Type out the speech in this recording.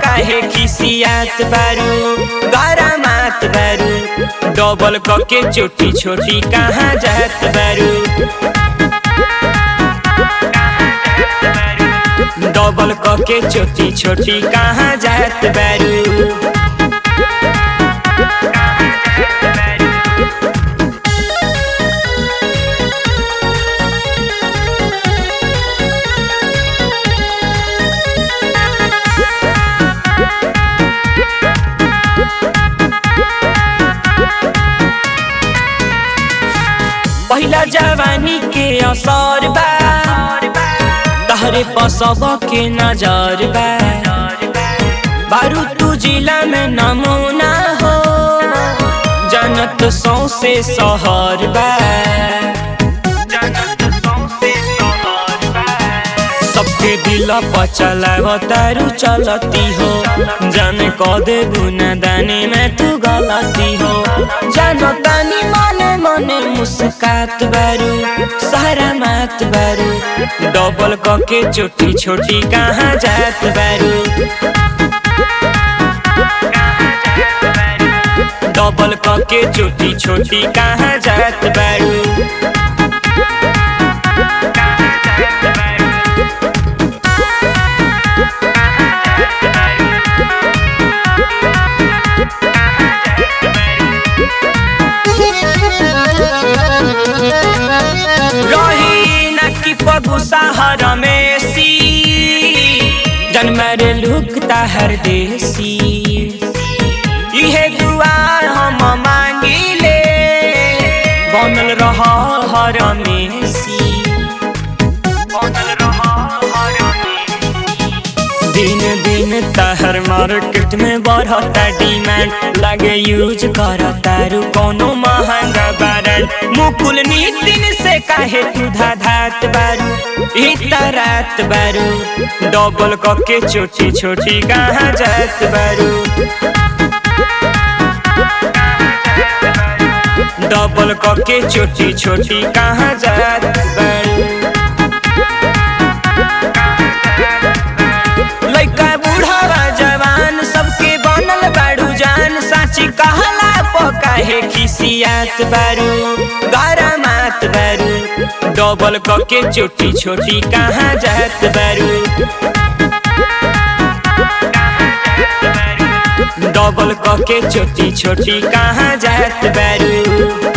काहे खिसियात बारू गरमात बारू डबल कके छोटी छोटी कहाँ जात बारू डबल कके छोटी छोटी कहाँ जात बारू पहिला जवानी के असर बा तहरे पसब के नजर बा बारू तू जिला में नमूना हो जनत सौसे सहर बा सबके दिल पचलाव तारू चलती हो जाने क दे बुना दाने में तू गलती हो जानो तानी मने मने मुस्कात बारू सारा मात बारू डबल कके छोटी छोटी कहाँ जात बारू डबल कके छोटी छोटी कहाँ जात बारू रही नकी पगुसा हर मेसी जन्मर लुकता हर देसी इहे दुआ हम मांगिले बनल रह हर मेसी बनल रह हर दिन दिन तहर मार्केट में बढ़ता डिमांड लगे यूज करता रू कोनो महंगा ब्रांड मुकुल नितिन से काहे तू धात बारू इतना रात बारू डबल कके छोटी छोटी कहाँ जात बारू डबल कके छोटी छोटी कहाँ जात बारू लइका बूढ़ावा जवान सबके बनल बाड़ू जान साची कहला पकाहे खिसियात बारू गरमात बारू डबल कके छोटी छोटी कहाँ जात बारू डबल कके छोटी छोटी कहाँ जात बारू